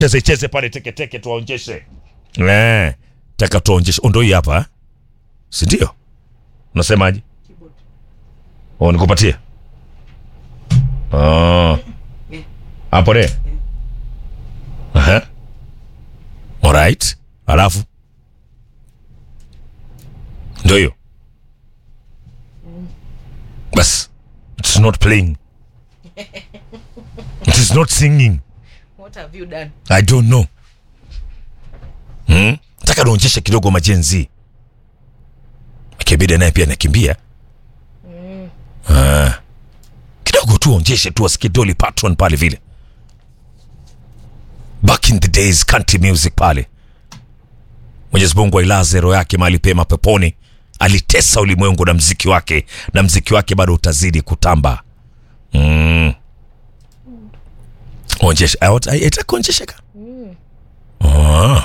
cheze cheze pale teketeke tuwaonjeshe eh taka tuwaonjeshe ndo hii hapa eh? si ndio unasemaje oh nikupatie oh hapo de aha alright alafu ndo hiyo bas it's not playing it is not singing What have you done? I don't know. Hmm? Nataka nionyeshe kidogo majenzi. Akibida naye pia anakimbia. Ah. Kidogo tu onyeshe tu asikie Dolly Parton pale vile. Back in the days country music pale. Mwenyezi Mungu ailaze roho yake mahali pema peponi. Alitesa ulimwengu na mziki wake na mziki wake bado utazidi kutamba. Mm. Onyesha, itakuonyesheka. Ah.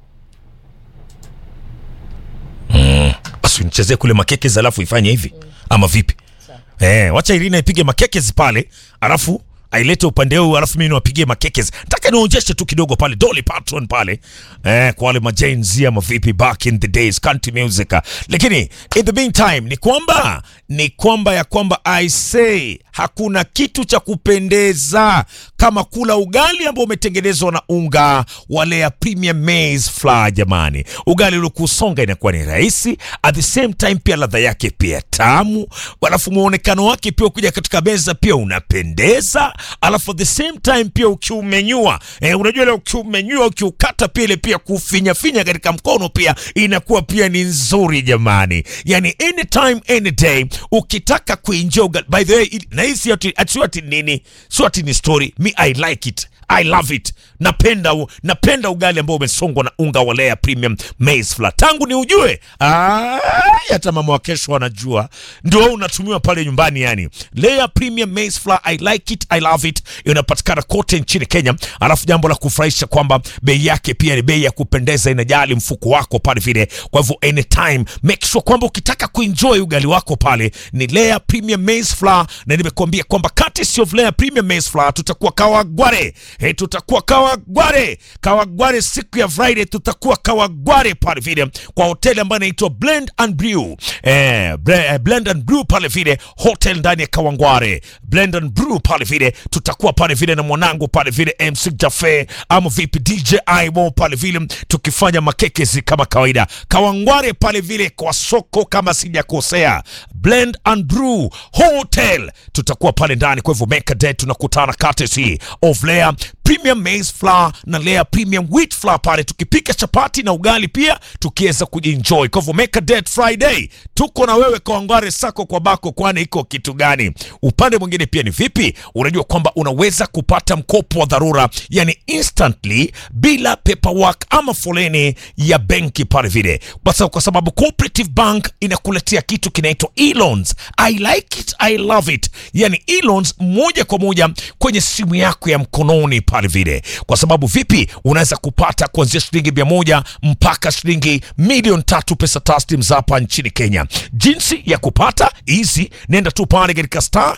Mm. Basi nichezee kule makekes alafu ifanye hivi ama vipi? Eh, wacha Irina ipige makekes pale alafu ailete upande huu alafu mimi niwapigie makekes. Nataka nionyeshe tu kidogo pale Dolly Parton pale. Eh, kwa wale majenzi ama vipi back in the days country music. Lakini in the meantime ni kwamba ni kwamba ya kwamba I say hakuna kitu cha kupendeza kama kula ugali ambao umetengenezwa na unga wa Lea Premium Maize Flour jamani. Ugali uliokusonga inakuwa ni rahisi, at the same time pia ladha yake pia tamu, alafu muonekano wake pia ukija katika meza pia unapendeza, alafu at the same time pia ukiumenyua, eh, unajua ile ukiumenyua ukiukata pia ile pia kufinyafinya katika mkono pia inakuwa pia ni nzuri jamani. Yani anytime any day ukitaka kuenjoy ugali. By the way, ili- na hii si ati ati- sio ati nini, sio ati ni story. Me I like it. I love it. Napenda u, napenda ugali ambao umesongwa na unga wa Lea Premium Maize Flour. Tangu ni ujue, ah, hata mama wa kesho anajua. Ndio unatumiwa pale nyumbani yani. Lea Premium Maize Flour, I like it, I love it. Inapatikana kote nchini Kenya. Alafu jambo la kufurahisha kwamba bei yake pia ni bei ya kupendeza, inajali mfuko wako pale vile. Kwa hivyo anytime make sure kwamba ukitaka kuenjoy ugali wako pale ni Lea Premium Maize Flour, na nimekuambia kwamba courtesy of Lea Premium Maize Flour tutakuwa Kawagware. Hey, tutakuwa Kawagware. Kawagware siku ya Friday tutakuwa Kawagware pale vile kwa hoteli ambayo inaitwa Blend and Brew. Eh, bre, eh, Blend and Brew pale vile hotel ndani ya Kawangware. Blend and Brew pale vile tutakuwa pale vile na mwanangu pale vile MC Jafe ama vipi DJ Imo pale vile tukifanya makekezi kama kawaida. Kawangware pale vile kwa soko kama sijakosea. Blend and Brew Hotel tutakuwa pale ndani, kwa hivyo make a day, tunakutana courtesy of Lea Premium Maize Flour na Lea Premium Wheat Flour pale tukipika chapati na ugali pia tukiweza kujienjoy. Kwa hivyo make a date Friday, tuko na wewe Kawangware sako kwa bako, kwani iko kitu gani? Upande mwingine pia ni vipi? Unajua kwamba unaweza kupata mkopo wa dharura, yani instantly bila paperwork ama foleni ya benki pale vile, basi kwa sababu Cooperative Bank inakuletea kitu kinaitwa e-loans. I like it, I love it, yani e-loans moja kwa moja kwenye simu yako ya mkononi pale vile, kwa sababu vipi, unaweza kupata kuanzia shilingi mia moja mpaka shilingi milioni tatu pesa taslim za hapa nchini Kenya. Jinsi ya kupata hizi, nenda tu pale katika star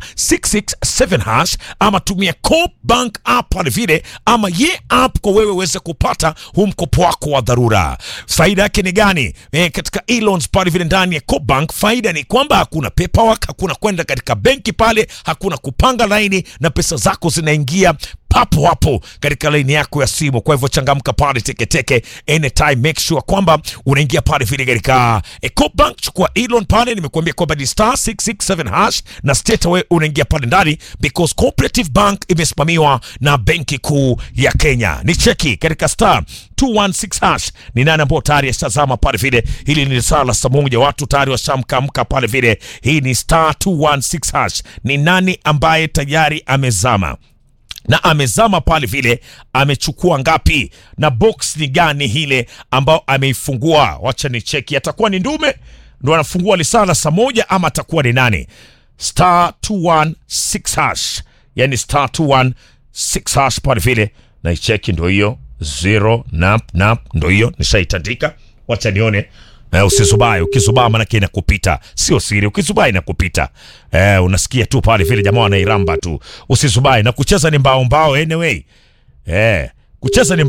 667 hash ama tumia Coop Bank app pale vile, ama ye app kwa wewe uweze kupata huu mkopo wako wa dharura. Faida yake ni gani? E, katika e-loans pale vile ndani ya Coop Bank, faida ni kwamba hakuna paperwork, hakuna kwenda katika benki pale, hakuna kupanga laini na pesa zako zinaingia papo hapo katika laini yako ya simu. Kwa hivyo changamka pale teketeke anytime, make sure kwamba unaingia pale vile katika Ecobank, chukua Elon pale, nimekuambia kwamba ni star 667 hash na straight away unaingia pale ndani, because Cooperative Bank imesimamiwa na Benki Kuu ya Kenya. Ni cheki katika star 216 hash ni nani ambao tayari ashazama pale vile. Hili ni saa la saa moja, watu tayari washamkamka pale vile. Hii ni star 216 hash. Ni nani ambaye tayari amezama na amezama pale vile, amechukua ngapi na box ni gani hile ambao ameifungua? Wacha ni cheki, atakuwa ni ndume ndo anafungua lisala saa moja ama atakuwa ni nani? Star 216 hash, yani star 216 hash pale vile, na icheki ndo hiyo zero nap nap, ndo hiyo nishaitandika. Wacha nione Eh, usisubae. Ukisubaa manake inakupita, sio siri. Ukisubaa inakupita. Eh, unasikia tu pale vile jamaa wanairamba tu. Usisubae na kucheza ni mbao mbao anyway. Eh, kucheza ni